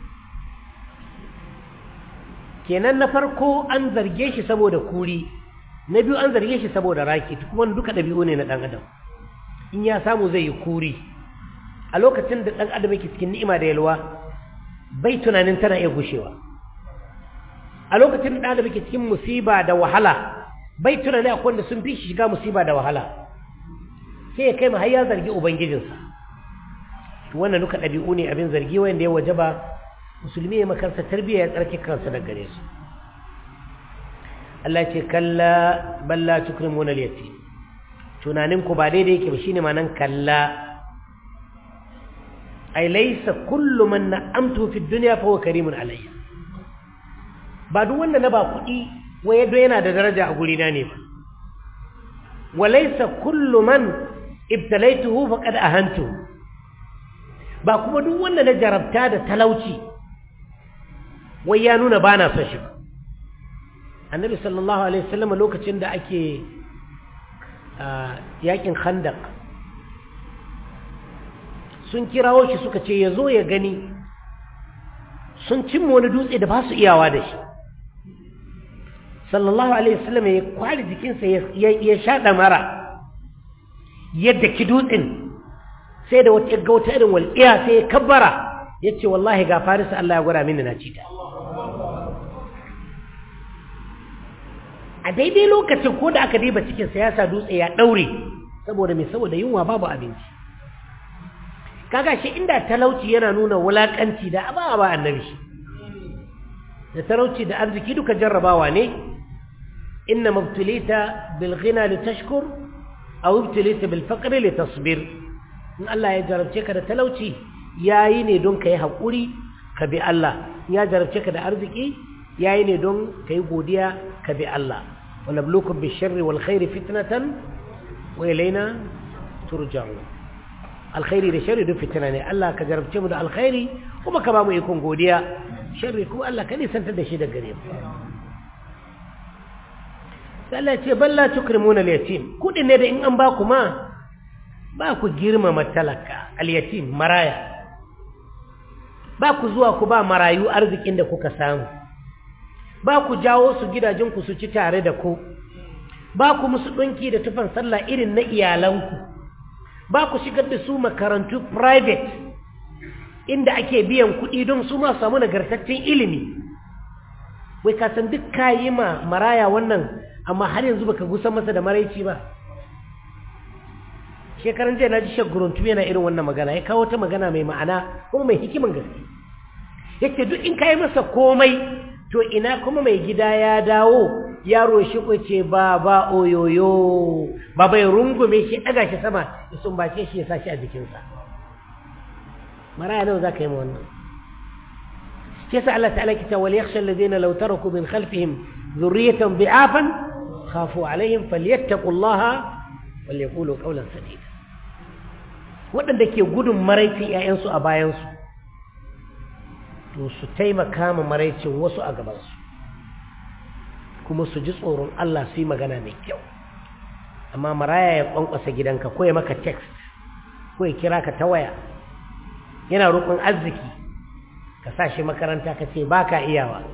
kenan na farko an zarge shi saboda kuri na biyu an zarge shi saboda raki kuma duka dabi'u ne na dan adam in ya samu zai yi kuri a lokacin da dan adam yake cikin ni'ima da yalwa bai tunanin tana iya gushewa a lokacin da da muke cikin musiba da wahala bai tunani akwai wanda sun fi shiga musiba da wahala sai ya kai ma har ya zargi ubangijinsa to wannan duka ɗabi'u ne abin zargi wanda ya wajaba musulmi ya makarsa tarbiyya ya tsarki kansa da gare su Allah ce kalla balla tukrimuna al-yatim tunanin ku ba daidai yake ba shine ma'anan kalla ai laisa kullu man na'amtu fi dunya fa huwa karimun alayya ba duk wanda na ba kuɗi wai yadda yana da daraja a gurina ne ba walaisa kullu man ibtalaituhu faqad ahantu ba kuma duk wanda na jarabta da talauci wai ya nuna ba na son shi ba annabi sallallahu alaihi wasallam lokacin da ake yakin khandaq sun kirawo shi suka ce ya zo ya gani sun cimma wani dutse da ba su iyawa da shi sallallahu alaihi wasallam ya kwari jikinsa ya shaɗa mara yadda ki dutsen sai da wata ga wata irin walƙiya sai ya kabbara ya ce wallahi ga farisa Allah ya gwada mini na cita a daidai lokacin ko da aka diba cikin siyasa dutse ya ɗaure saboda mai saboda yunwa babu abinci kaga shi inda talauci yana nuna wulakanci da ba ba annabi shi da talauci da arziki duka jarrabawa ne inna mabtulita bil ghina litashkur aw ibtulita bil faqri litasbir in Allah ya jarabce ka da talauci yayi ne don kai hakuri ka bi Allah ya jarabce ka da arziki yayi ne don kai godiya ka bi Allah wa nabluukum bish sharri wal khairi fitnatan wa ilayna turja'un alkhairi da sharri duk fitina ne Allah ka jarabce mu da alkhairi kuma ka ba mu ikon godiya sharri kuma Allah ka nisantar da shi da gare mu sai Allah ce balla tukrimuna al-yatim kudin ne da in an ba ku ma ba ku girmama talaka al-yatim maraya ba ku zuwa ku ba marayu arzikin da kuka samu ba ku jawo su gidajen ku su ci tare da ku ba ku musu dinki da tufan sallah irin na iyalanku ba ku shigar da su makarantu private inda ake biyan kuɗi don su ma samu nagartaccen ilimi wai ka san duk kayi ma maraya wannan amma har yanzu baka gusa masa da maraici ba shekaran jiya na ji shaguruntu yana irin wannan magana ya kawo ta magana mai ma'ana kuma mai hikiman gaske yake duk in kayi masa komai to ina kuma mai gida ya dawo yaro shi ce ba ba oyoyo ba bai rungume shi daga shi sama ya sumbace shi ya sashi a jikinsa maraya nawa za ka yi ma wannan shi yasa Allah ta'ala kita wal yakhsha alladhina law taraku min khalfihim dhurriyatan bi'afan khafu alaihim falyattaqullaha wal yaqulu qawlan sadida waɗanda ke gudun maraicin ƴaƴansu a bayansu to su taimaka ma maraicin wasu a gabansu kuma su ji tsoron Allah su yi magana mai kyau amma maraya ya kwankwasa gidanka ko ya maka text ko ya kira ka ta waya yana roƙon arziki ka sa shi makaranta ka ce ba ka iyawa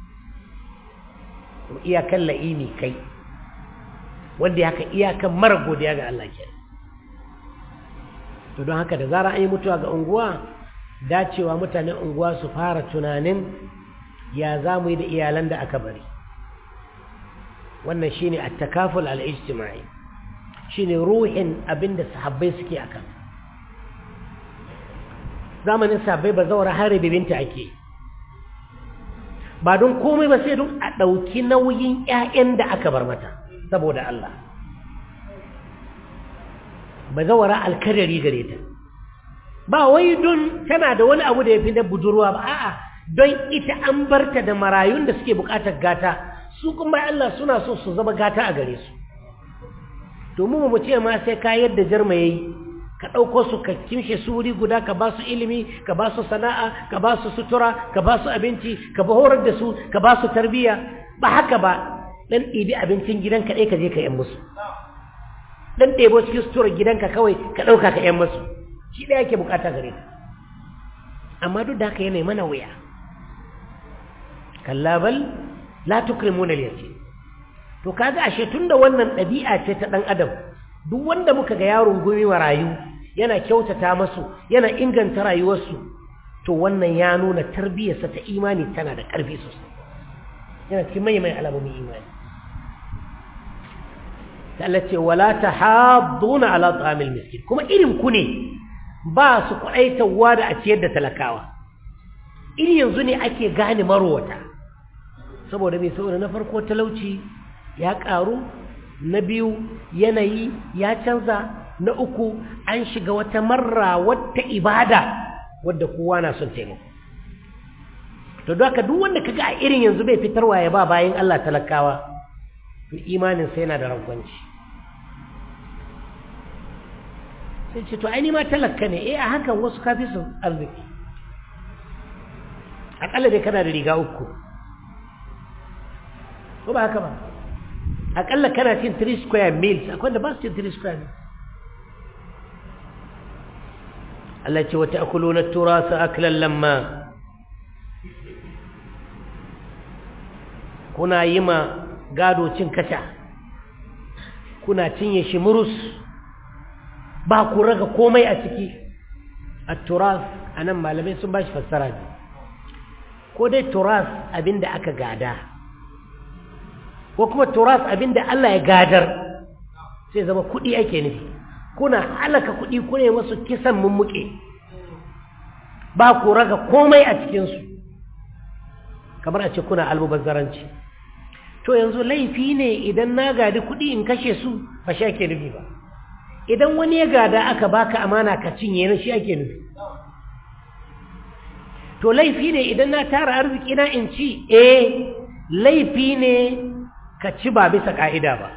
iyakan la'ini kai wanda haka iyakan mara godiya ga Allah ke to don haka da zara an yi mutuwa ga unguwa dacewa mutanen unguwa su fara tunanin ya za mu yi da iyalan da aka bari wannan shine at-takaful al-ijtimai shine ruhin abinda sahabbai suke akan zamanin sahabbai ba zaura har bibinta ake ba don komai ba sai don a ɗauki nauyin ƴaƴan da aka bar mata saboda Allah ba zaura alkarari gare ta ba wai don tana da wani abu da ya fi na budurwa ba a'a don ita an barta da marayun da suke bukatar gata su kuma Allah suna so su zama gata a gare su domin mu ce ma sai ka yadda jarma yayi ka ɗauko su ka kimshe su wuri guda ka ba su ilimi ka ba su sana'a ka ba su sutura ka ba su abinci ka ba horar da su ka ba su tarbiyya ba haka ba dan ɗibi abincin gidanka ɗaya ka je ka yan musu dan ɗebo cikin suturar gidanka kawai ka ɗauka ka yan musu shi ɗaya ke bukata gare ka amma duk da haka yana mana wuya kalla bal la tukrimuna al-yatim to kaga ashe tunda wannan ɗabi'a ce ta ɗan adam duk wanda muka ga yaron gumi rayu yana kyautata masu yana inganta rayuwarsu to wannan ya nuna tarbiyyarsa ta imani tana da ƙarfi sosai yana cikin mai mai alamomin imani ta Allah ce wala tahadduna ala ta'amil miskin kuma irin ku ne ba su kwaɗaitawa da a ciyar da talakawa iri yanzu ne ake gane marowata saboda mai saboda na farko talauci ya ƙaru na biyu yanayi ya canza na uku an shiga wata marra wata ibada wadda kowa na son taimako to don haka duk wanda kaga a irin yanzu bai fitarwa ya ba bayan Allah talakawa to imanin sai yana da rangwanci sai ce to ai ma talaka ne eh a hakan wasu kafi su arziki akalla dai kana da riga uku ko ba haka ba akalla kana cin 3 square meals akwai da ba su cin 3 square meals Allah ce wata akuluna turasa aklan lamma kuna yi ma gado cin kasha kuna cinye shi murus ba ku raga komai a ciki a turas a nan malamai sun ba shi fassara ne ko dai turas abinda aka gada ko kuma turas abinda Allah ya gadar sai zama kuɗi ake nufi kuna halaka kuɗi kuna masu kisan mummuke ba ku raga komai a cikinsu kamar a ce kuna almubazzaranci to yanzu laifi ne idan na gadi kuɗi in kashe su ba shi ake nufi ba idan wani ya gada aka baka amana ka cinye na shi ake nufi to laifi ne idan na tara arziki na in ci eh laifi ne ka ci ba bisa ka'ida ba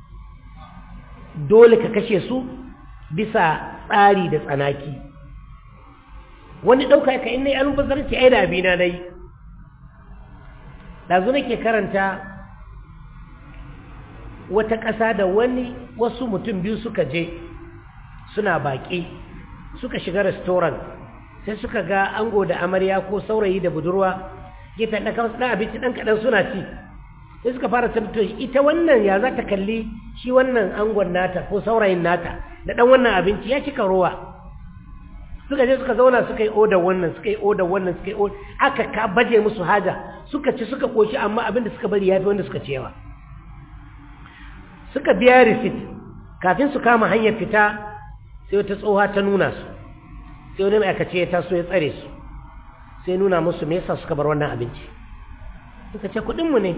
dole ka kashe su bisa tsari da tsanaki wani ɗauka ka in na yi almubazzaranci ai da abina na yi ɗazu nake karanta wata ƙasa da wani wasu mutum biyu suka je suna baƙi suka shiga restoran sai suka ga ango da amarya ko saurayi da budurwa gefe ɗan kamar ɗan abinci ɗan kaɗan suna ci sai suka fara tabbatar ita wannan ya za ta kalli shi wannan angon nata ko saurayin nata da ɗan wannan abinci ya cika ruwa suka je suka zauna suka yi odar wannan suka yi odar wannan suka yi odar aka ka baje musu haja suka ci suka koshi amma abin da suka bari ya fi wanda suka ci yawa suka biya risit kafin su kama hanyar fita sai wata tsoha ta nuna su sai wani ma'aikaci ya taso ya tsare su sai nuna musu me yasa suka bar wannan abinci suka ce kuɗinmu ne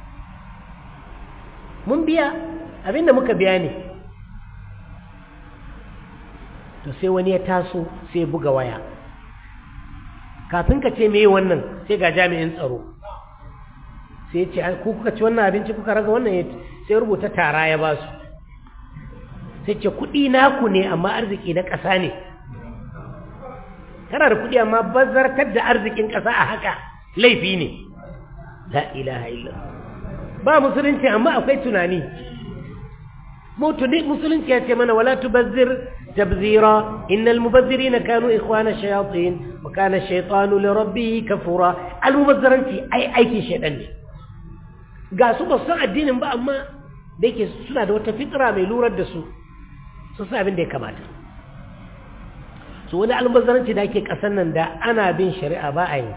mun biya abin da muka biya ne to sai wani ya taso sai buga waya kafin ka ce me wannan sai ga jami'in tsaro sai ce ku kuka ci wannan abinci kuka raga wannan sai rubuta tara ya ba su sai ce kuɗi naku ne amma arziki na ƙasa ne kana da kuɗi amma bazartar da arzikin ƙasa a haka laifi ne la ilaha illa ba musulunci amma akwai tunani musulunci ya ce mana wala tubazzir tabzira innal mubazzirina kanu ikhwana shayatin wa kana ash-shaytanu li rabbih kafura al-mubazziranci ai aikin shaytan ne ga su ba san addinin ba amma da yake suna da wata fitra mai lurar da su su sa abin da ya kamata su wani almubazzaranci da ake kasan nan da ana bin shari'a ba a yi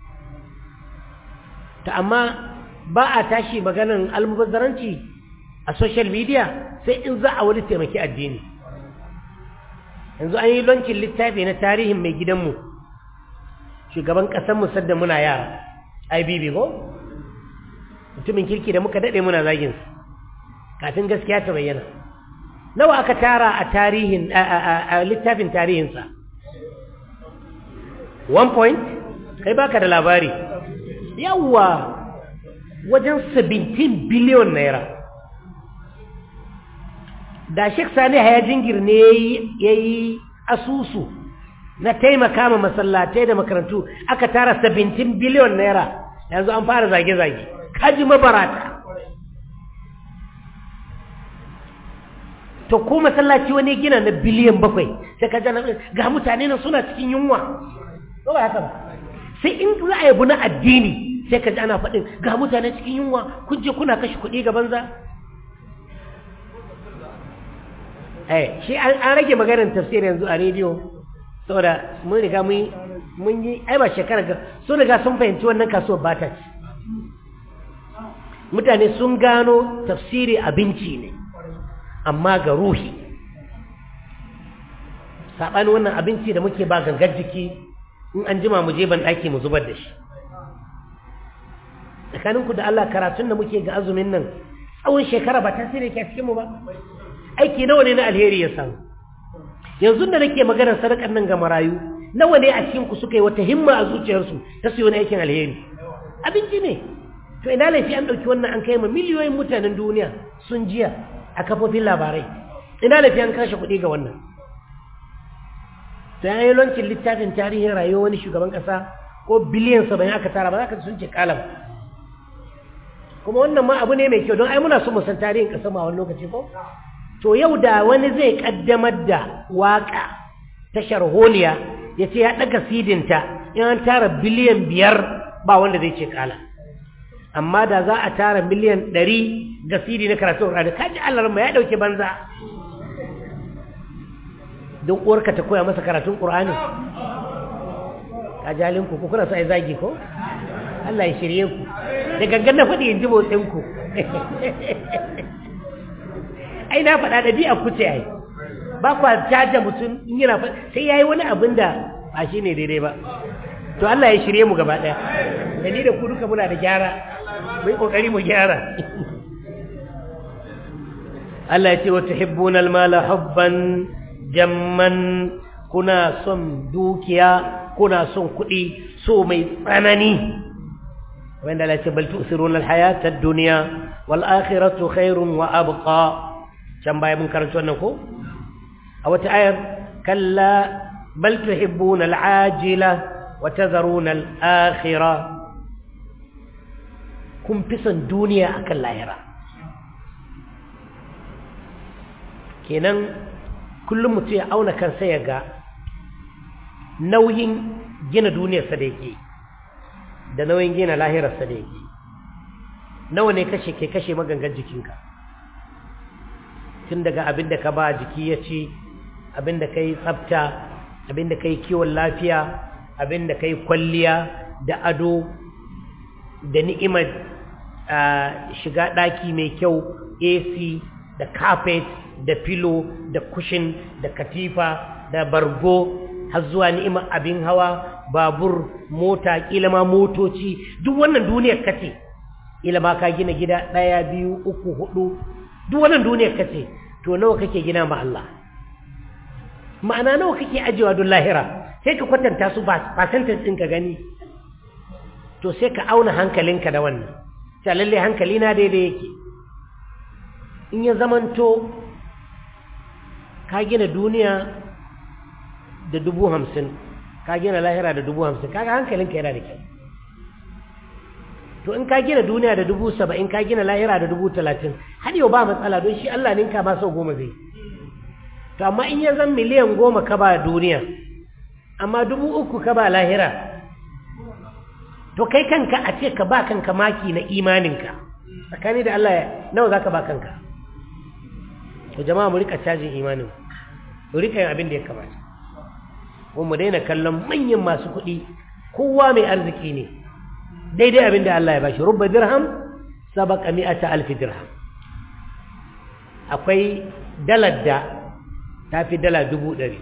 ta amma ba a tashi maganan almubazzaranci a social media sai in za a wani taimaki addini yanzu an yi lancin littafi na tarihin mai gidanmu shugaban ƙasanmu sadda muna yara ibb ko mutumin kirki da muka daɗe muna zaginsu kafin gaskiya ta bayyana nawa aka tara a tarihin a littafin tarihinsa one point kai baka da labari yawwa wajen 17 biliyon naira da Sheikh Sani Haya Jingir ne ya yi asusu na taimaka ma masallatai da makarantu aka tara 17 biliyon naira yanzu an fara zage-zage kaji mabarata to ko masallaci wani gina na biliyan bakwai sai ka jana ga mutane nan suna cikin yunwa ko ba haka ba sai in za a yabu na addini sai ka ji ana faɗin ga mutane cikin yunwa kun je kuna kashe kuɗi ga banza eh shi an rage maganar tafsir yanzu a rediyo saboda mun riga mun yi ai ba shekara ga sun riga sun fahimci wannan kasuwar ba ta ci mutane sun gano tafsiri abinci ne amma ga ruhi saɓanin wannan abinci da muke ba gangar jiki in an jima mu je ban ɗaki mu zubar da shi tsakaninku da Allah karatun da muke ga azumin nan tsawon shekara ba tasiri ke cikin mu ba aiki nawa ne na alheri ya samu yanzu da nake maganar sadakar nan ga marayu nawa ne a cikin ku suka yi wata himma a zuciyarsu ta su yi wani aikin alheri abinci ne to ina laifi an ɗauki wannan an kai ma miliyoyin mutanen duniya sun jiya a kafofin labarai ina laifi an kashe kuɗi ga wannan to ya yi lancin littafin tarihin rayuwar wani shugaban ƙasa ko biliyan saba'in aka tara ba za ka sun ce kala ba kuma wannan ma abu ne mai kyau don ai muna so mu san tarihin ƙasar ma wani lokaci ko to yau da wani zai ƙaddamar da waƙa ta sharholiya ya ce ya ɗaga sidinta in an tara biliyan biyar ba wanda zai ce kala amma da za a tara miliyan ɗari ga sidi na karatun ƙur'ani kaji Allah ma ya ɗauke banza don uwarka ta koya masa karatun ƙur'ani ka jalinku ku kuna sa ya zagi ko Allah ya shirye ku da gangan na faɗi in ji motsinku ai na faɗa da biya ku ce ai ba kwa jaja mutum in yana sai ya yi wani abin da ba shi ne daidai ba to Allah ya shirye mu gaba ɗaya da ni da ku duka muna da gyara mai ƙoƙari mu gyara Allah ya ce wa tuhibbuna al-mala hubban jamman kuna son dukiya kuna son kuɗi so mai tsanani wanda Allah ce bal tu'siruna al-hayata ad-dunya wal akhiratu khairun wa abqa can baya mun karanta wannan ko a wata ayar kalla bal tuhibbuna al-ajila wa tadharuna al-akhirah kun fi son duniya akan lahira kenan kullum mutum ya auna kansa ya ga nauyin gina duniyarsa da yake da nauyin gina lahirarsa da yake nawa ne kashe ke kashe magangan jikinka tun daga abin da ka ba jiki ya ci abin da ka yi tsafta abin da ka yi kiwon lafiya abin da ka yi kwalliya da ado da ni'imar shiga ɗaki mai kyau ac da carpet da filo da kushin da katifa da bargo har zuwa ni'imar abin hawa babur mota kila ma motoci duk wannan duniyar kace kila ma ka gina gida ɗaya biyu uku hudu duk wannan duniyar kace to nawa kake gina ma Allah ma'ana nawa kake ajewa don lahira sai ka kwatanta su percentage ɗin ka gani to sai ka auna hankalinka da wannan ta lalle hankali na daidai yake in ya zamanto ka gina duniya da dubu hamsin ka gina lahira da dubu hamsin kaga hankalinka yana da kyau to in ka gina duniya da dubu saba'in ka gina lahira da dubu talatin har yau ba matsala don shi Allah ninka ba sau goma zai to amma in ya zan miliyan goma ka ba duniya amma dubu uku ka ba lahira to kai kanka a ce ka ba kanka maki na imaninka tsakani da Allah nawa za ka ba kanka to jama'a mu rika cajin imanin mu rika yin abin da ya kamata ko mu daina kallon manyan masu kuɗi kowa mai arziki ne daidai abin da Allah ya bashi rubba dirham sabaka mi'ata alfi dirham akwai dalar da ta fi dala dubu ɗari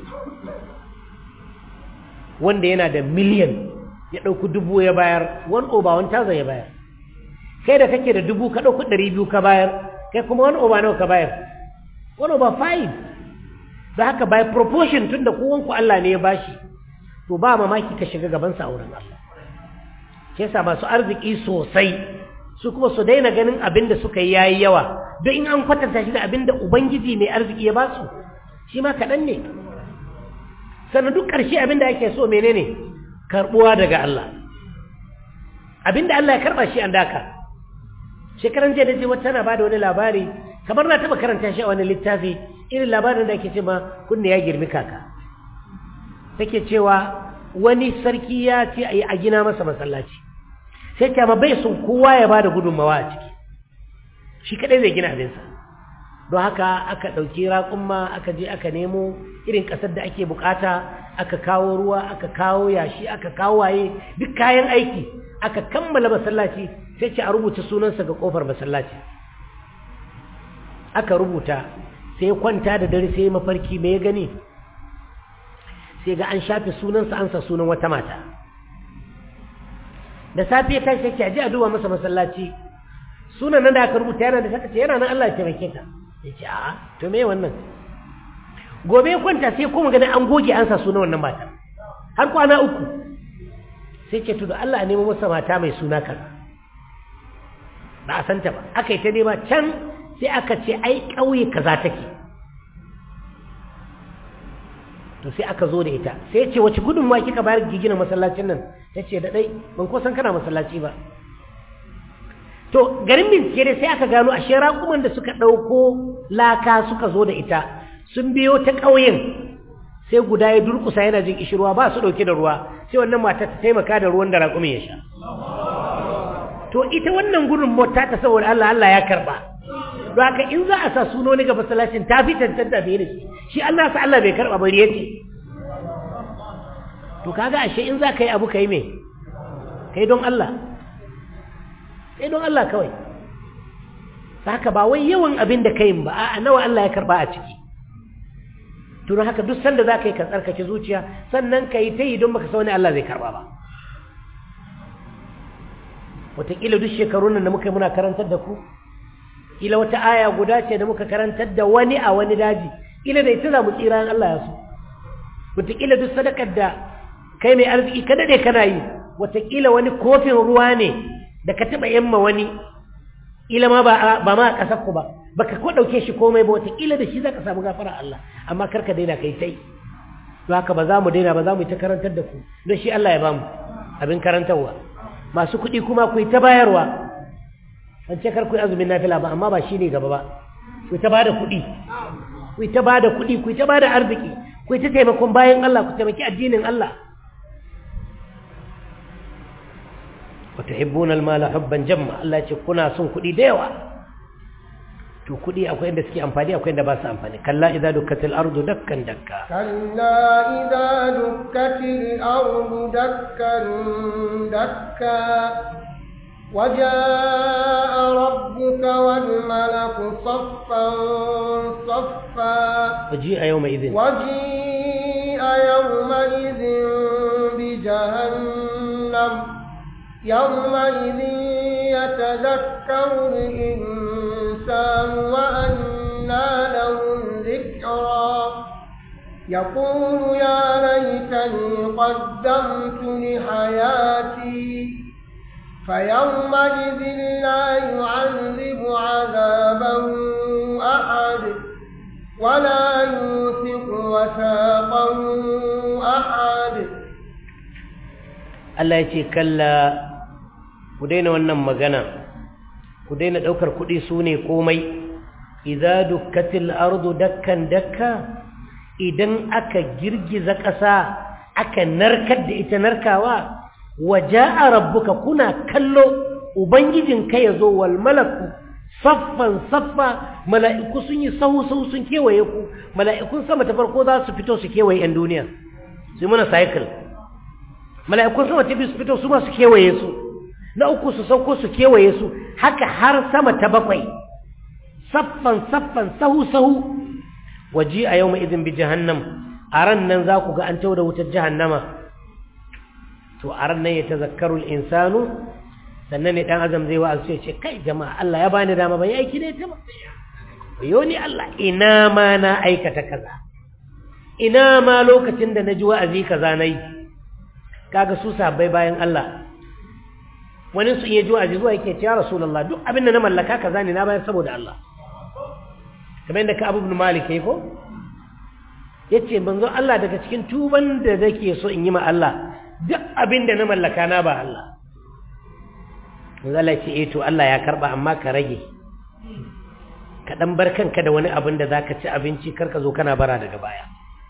wanda yana da miliyan ya ɗauki dubu ya bayar wani oba wani tazan ya bayar kai da kake da dubu ka ɗauki ɗari biyu ka bayar kai kuma wani oba nawa ka bayar wani oba five da haka by proportion tun da kowanku Allah ne ya bashi to ba mamaki ka shiga gabansa a wurin Allah shi yasa masu arziki sosai su kuma su daina ganin abin da suka yi yayi yawa don in an kwatanta shi da abin da ubangiji mai arziki ya ba su shi ma kaɗan ne sannan duk ƙarshe abin da ake so menene karɓuwa daga Allah abin da Allah ya karɓa shi an daka shekaran jiya da je wata na bada wani labari kamar na taɓa karanta shi a wani littafi irin labarin da ake ce ma kunne ya girmi kaka take cewa wani sarki ya ce a gina masa masallaci sai kyama bai sun kowa ya ba da gudunmawa a ciki shi kadai zai gina abinsa don haka aka ɗauki raƙumma aka je aka nemo irin ƙasar da ake bukata aka kawo ruwa aka kawo yashi aka kawo waye duk kayan aiki aka kammala masallaci sai ce a rubuta sunansa ga ƙofar masallaci aka rubuta sai kwanta da dare sai mafarki mai ya gani sai ga an shafe sunansa an sa sunan wata mata da safe ya tashi yake aje a duba masa masallaci sunan nan da aka rubuta yana da saka ce yana nan Allah ya taimake ka ya ce a'a to me wannan gobe ya kwanta sai kuma ganin an goge an sa sunan wannan mata har kwana uku sai ce tudu Allah nemo masa mata mai suna kaza ba a santa ba aka yi ta nema can sai aka ce ai ƙauye kaza take to sai aka zo da ita sai ce wace gudunmawa kika bayar gigina masallacin nan ta ce da ɗai ban ko san kana masallaci ba to garin bincike dai sai aka gano ashe raƙuman da suka ɗauko laka suka zo da ita sun biyo ta ƙauyen sai guda ya durƙusa yana jin kishirwa ba su ɗauke da ruwa sai wannan mata ta taimaka da ruwan da raƙumin ya sha to ita wannan gudun mota ta saboda Allah Allah ya karɓa don haka in za a sa sunoni ga masallacin ta fi tantanta bai da shi shi Allah sa Allah bai karɓa bari yace to kaga ashe in za ka yi abu ka yi me kai don Allah kai don Allah kawai haka ba wai yawan abin da kai ba a nawa Allah ya karba a ciki tun haka duk sanda za ka yi ka tsarkake zuciya sannan ka yi ta yi don baka sa wani Allah zai karba ba wataƙila duk shekarun nan da muka yi muna karantar da ku kila wata aya guda ce da muka karantar da wani a wani daji kila da ita za mu tsira in Allah ya so wataƙila duk sadakar da kai mai arziki ka daɗe kana yi wataƙila wani kofin ruwa ne da ka taɓa yamma wani ila ma ba ma a ƙasar ku ba baka ko ɗauke shi komai ba wataƙila da shi za ka samu gafara Allah amma kar ka daina kai tai to haka ba za mu daina ba za mu yi ta karantar da ku don shi Allah ya bamu abin karantarwa masu kuɗi kuma ku yi ta bayarwa an ce kar ku yi azumin nafila ba amma ba shi ne gaba ba ku yi ta bada kuɗi ku yi ta bada kuɗi ku yi ta bada arziki ku yi ta taimakon bayan Allah ku taimaki addinin Allah وتحبون المال حبا جما Allah ce kuna son kuɗi da yawa to kuɗi akwai inda suke amfani akwai inda ba su amfani kalla idza dukkatil ardu dakkan dakka كلا إذا دكت الأرض دكا دكا وجاء ربك والملك صفا صفا وجيء يومئذ وجيء يومئذ بجهنم يومئذ يتذكر الإنسان وأنى له الذكرى يقول يا ليتني قدمت لحياتي فيومئذ لا يعذب عذابه أحد ولا يوثق وثاقه أحد Allah ya ce kalla ku daina wannan magana ku daina ɗaukar kuɗi su ne komai idza dukkatil ardu dakkan dakka idan aka girgiza ƙasa aka narkar da ita narkawa waja'a rabbuka kuna kallo ubangijin ka yazo wal malaku saffan saffa mala'iku sun yi sahu sahu sun kewaye ku mala'ikun sama ta farko za su fito su kewaye yan duniya su mana cycle mala'ikun sama ta biyu su fito su ma su kewaye su na uku su sauko su kewaye su haka har sama ta bakwai saffan saffan sahu sahu waji a yau idin bi jahannam a ran nan za ku ga an tauda wutar jahannama to a ran nan ya tazakkarul insanu sannan ne dan azam zai wa'azu ya ce kai jama'a Allah ya bani dama ban yi aiki da ita ba yo ni Allah ina ma na aikata kaza ina ma lokacin da na ji wa'azi kaza nayi kaga su sabbai bayan Allah wani su iya ji wa'azi zuwa yake cewa rasulullah duk abin da na mallaka kaza ne na bayar saboda Allah kamar yadda ka abu ibn malik yayi ko yace manzo Allah daga cikin tuban da nake so in yi ma Allah duk abin da na mallaka na ba Allah manzo Allah ce eh to Allah ya karba amma ka rage ka dan bar kanka da wani abin da zaka ci abinci kar ka zo kana bara daga baya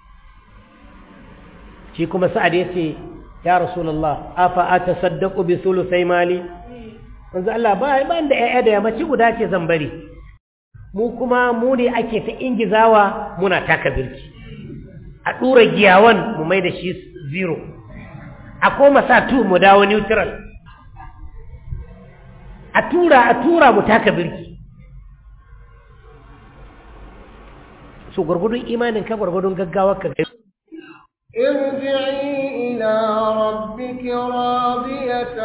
shi kuma sa'ad yace ya rasulullah afa atasaddaqu bi thuluthi mali manzo Allah ba ban da ƴaƴa da yammaci guda ce zan bari mu kuma mu ne ake ta ingizawa muna taka birki a dura giyawan mu mai da shi zero a koma sa tu mu dawo neutral a tura a tura mu taka birki so gurgudun imanin ka gurgudun gaggawar ka ارجعي إلى ربك راضية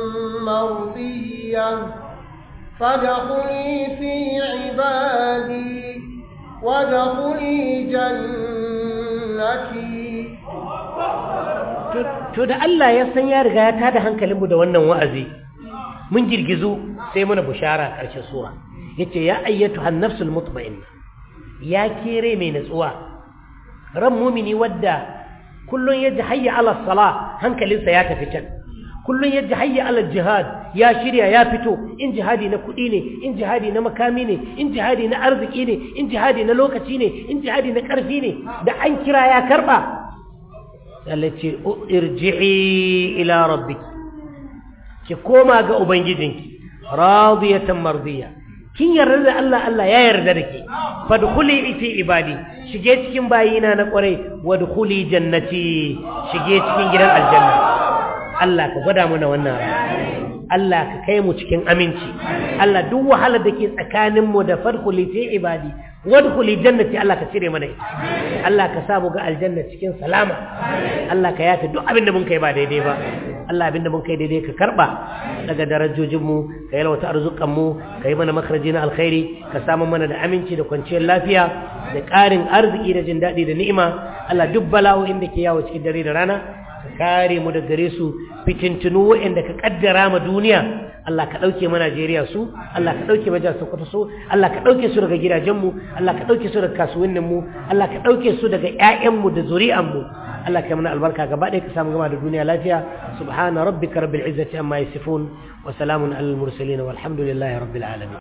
مرضية فادخلي في عبادي وادخلي جنتي to to da Allah ya san ya riga ya tada hankalinmu da wannan wa'azi mun girgizu sai muna bushara ƙarshen sura yace ya ayyatu hannafsul mutma'inna ya kere mai natsuwa ran mumini wadda kullun yaji hayya ala salah hankalinsa ya tafi can kullun yaji hayya ala jihad ya shirya ya fito in jihadi na kuɗi ne in jihadi na makami ne in jihadi na arziki ne in jihadi na lokaci ne in jihadi na ƙarfi ne da an kira ya karɓa Allah ce irji'i ila rabbiki ki koma ga ubangijinki radiyatan mardiya kin yarda da Allah Allah ya yarda da ke fadkhuli fi ibadi shige cikin bayina na kwarai wadkhuli jannati shige cikin gidan aljanna Allah ka gwada mana wannan Allah ka kai mu cikin aminci Allah duk wahalar da ke tsakanin mu da fadkhuli fi ibadi wadkhuli jannati Allah ka cire mana ita Allah ka sa mu ga aljanna cikin salama Allah ka yafe duk abin da mun kai ba daidai ba Allah abin da mun kai daidai ka karba daga darajojin mu ka yalwata arzukan mu ka yi mana makaraji na alkhairi ka samu mana da aminci da kwanciyar lafiya da ƙarin arziki da jin daɗi da ni'ima Allah duk bala'o'in da ke yawo cikin dare da rana ka kare mu da gare su fitintunu waɗanda ka kaddara ma duniya Allah ka ɗauke ma Najeriya su Allah ka ɗauke ma jihar Sokoto su Allah ka ɗauke su daga gidajenmu Allah ka ɗauke su daga kasuwanninmu Allah ka ɗauke su daga ƴaƴanmu da zuri'anmu Allah ka mana albarka gaba ɗaya ka samu gama da duniya lafiya subhana rabbika rabbil izzati amma yasifun wa salamun alal mursalin walhamdulillahi rabbil alamin